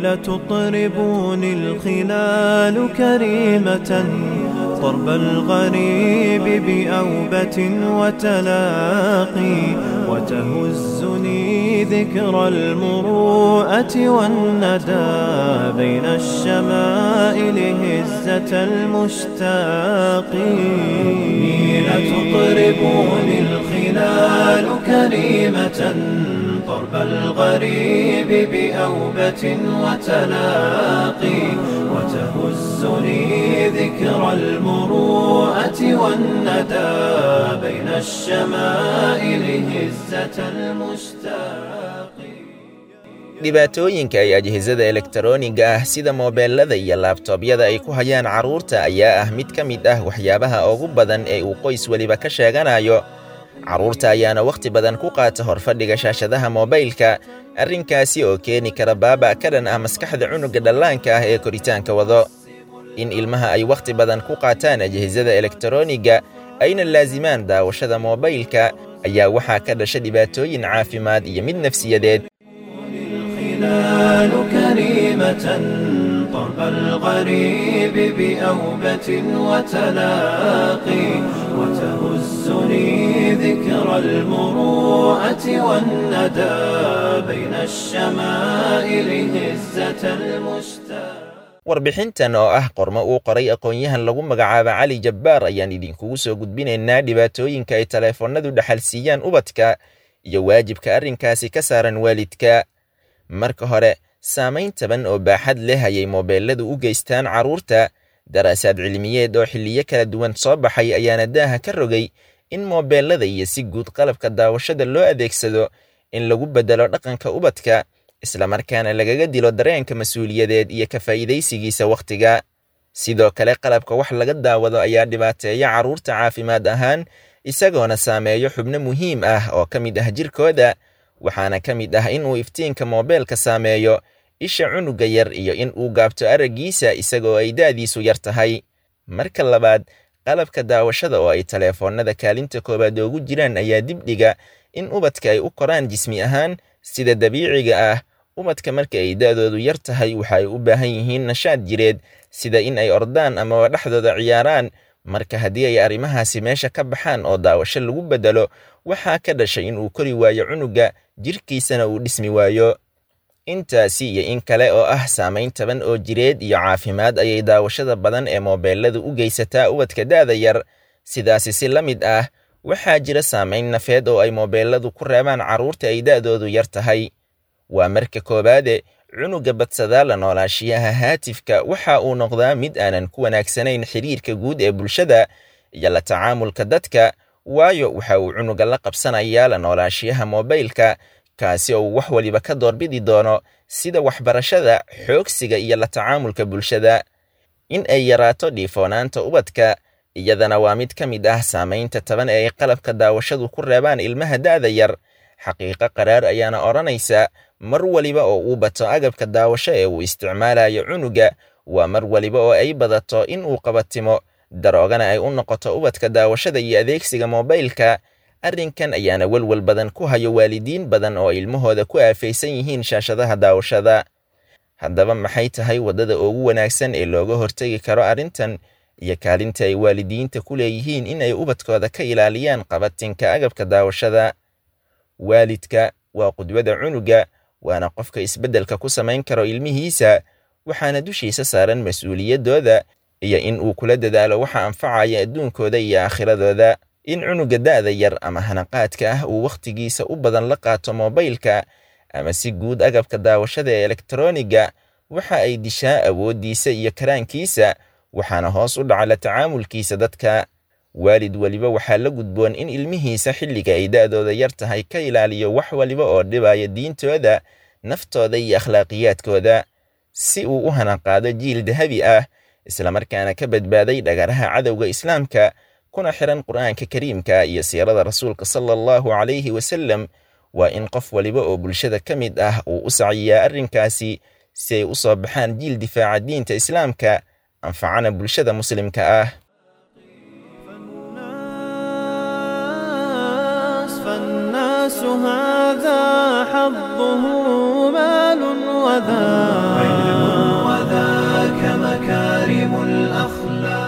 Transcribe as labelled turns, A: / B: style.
A: لتطربني الخلال كريمة طرب الغريب بأوبة وتلاقي وتهزني ذكرى المروءة والندى بين الشمائل هزة المشتاق لتطربني الخلال كريمة طرب الغريب بأوبة وتلاقي وتهزني ذكرى المروءة والندى بين الشمائل هزة المشتاق
B: dhibaatooyinka ay ajhizada elektarooniga ah sida moobeelada iyo laabtoobyada ay ku hayaan carruurta ayaa ah mid ka mid ah waxyaabaha ugu badan ee uu qoys weliba ka sheeganayo carruurta ayaana wakhti badan ku qaata horfadhiga shaashadaha moobaylka arrinkaasi oo keeni kara baaba ka dhan ah maskaxda cunugga dhallaanka ah ee koritaanka wado in ilmaha ay wakhti badan ku qaataan ajhizada elektarooniga ayna laasimaan daawashada moobaylka ayaa waxaa ka dhasha dhibaatooyin caafimaad iyo mid nafsiyadeed
A: الخلال كريمة طرب الغريب بأوبة وتلاقي وتهزني ذكرى المروءة والندى بين الشمائل هزة المشتاق
B: warbixintan oo ah qormo uu qoray aqoon-yahan lagu magacaaba cali jabbaar ayaan idinkugu soo gudbinaynaa dhibaatooyinka ay taleefannadu dhaxalsiiyaan ubadka iyo waajibka arrinkaasi ka saaran waalidka marka hore saamayn taban oo baaxad leh ayay moobeelladu u geystaan carruurta daraasaad cilmiyeed oo xilliyo kala duwan soo baxay ayaana daaha ka rogay in moobeellada iyo si guud qalabka daawashada loo adeegsado in lagu beddelo dhaqanka ubadka islamarkaana lagaga dilo dareenka mas-uuliyadeed iyo ka faa'iidaysigiisa wakhtiga sidoo kale qalabka wax laga daawado ayaa dhibaateeya carruurta caafimaad ahaan isagoona saameeyo xubno muhiim ah oo ka mid ah jirkooda waxaana ka mid ah in uu iftiinka moobeelka saameeyo isha cunugga yar iyo in uu gaabto araggiisa isagoo ay da'diisu yar tahay marka labaad qalabka daawashada oo ay taleefoonnada kaalinta koowaad oogu jiraan ayaa dibdhiga in ubadka ay u koraan jismi ahaan sida dabiiciga ah ubadka marka ay da'doodu yar tahay waxa ay u baahan yihiin nashaad jireed sida in ay ordaan amaba dhexdooda ciyaaraan marka haddii ay arrimahaasi meesha ka baxaan oo daawasho lagu beddelo waxaa ka dhashay in uu kori waayo cunugga jirkiisana uu dhismi waayo intaasi iyo in kale oo ah saamayn taban oo jireed iyo caafimaad ayay daawashada badan ee moobeelladu u geysataa ubadka da'da yar sidaasi si la mid ah waxaa jira saamayn nafeed oo ay moobeelladu ku reebaan carruurta ay da'doodu yar tahay waa marka koowaade cunugga badsadaa la noolaashiyaha haatifka waxa uu noqdaa mid aanan ku wanaagsanayn xiriirka guud ee bulshada iyo la tacaamulka dadka waayo waxa uu cunugga la qabsanayaa la noolaashiyaha moobaylka kaasi oo uu wax waliba ka doorbidi doono sida waxbarashada xoogsiga iyo la tacaamulka bulshada in ay yaraato dhiifoonaanta ubadka iyadana waa mid ka mid ah saamaynta taban ee ay qalabka daawashadu ku reebaan ilmaha da'da yar xaqiiqo qaraar ayaana odhanaysa mar waliba oo uu bato agabka daawasho ee uu isticmaalayo cunugga waa mar waliba oo ay badato in uu qabatimo daroogana ay u noqoto ubadka daawashada iyo adeegsiga moobaylka arrinkan ayaana welwel badan ku hayo waalidiin badan oo ilmahooda ku aafaysan yihiin shaashadaha daawashada haddaba maxay tahay waddada ugu wanaagsan ee looga hortegi karo arrintan iyo kaalinta ay waalidiinta ku leeyihiin in ay ubadkooda ka ilaaliyaan qabatinka agabka daawashada waalidka waa qudwada cunugga waana qofka isbeddelka ku samayn karo ilmihiisa waxaana dushiisa saaran mas-uuliyaddooda iyo in uu kula dadaalo waxa anfacaya adduunkooda iyo aakhiradooda in cunugga da'da yar ama hanaqaadka ah uu wakhtigiisa u badan la qaato moobaylka ama si guud agabka daawashada ee elektarooniga waxa ay dishaa awooddiisa iyo karaankiisa waxaana hoos u dhaca la tacaamulkiisa dadka waalid weliba waxaa la gudboon in ilmihiisa xilliga ay da'dooda yar tahay ka ilaaliyo wax waliba oo dhibaya diintooda naftooda iyo akhlaaqiyaadkooda si uu u hanaqaado jiil dahabi ah islamarkaana ka badbaaday dhagaraha cadowga islaamka kuna xiran qur'aanka kariimka iyo siirada rasuulka sala allahu calayhi wasallam waa in qof waliba oo bulshada ka mid ah uu u saciyaa arrinkaasi si ay u soo baxaan jiil difaaca diinta islaamka anfacana bulshada muslimka ah
A: فالناس هذا حظه مال وذا أخلاق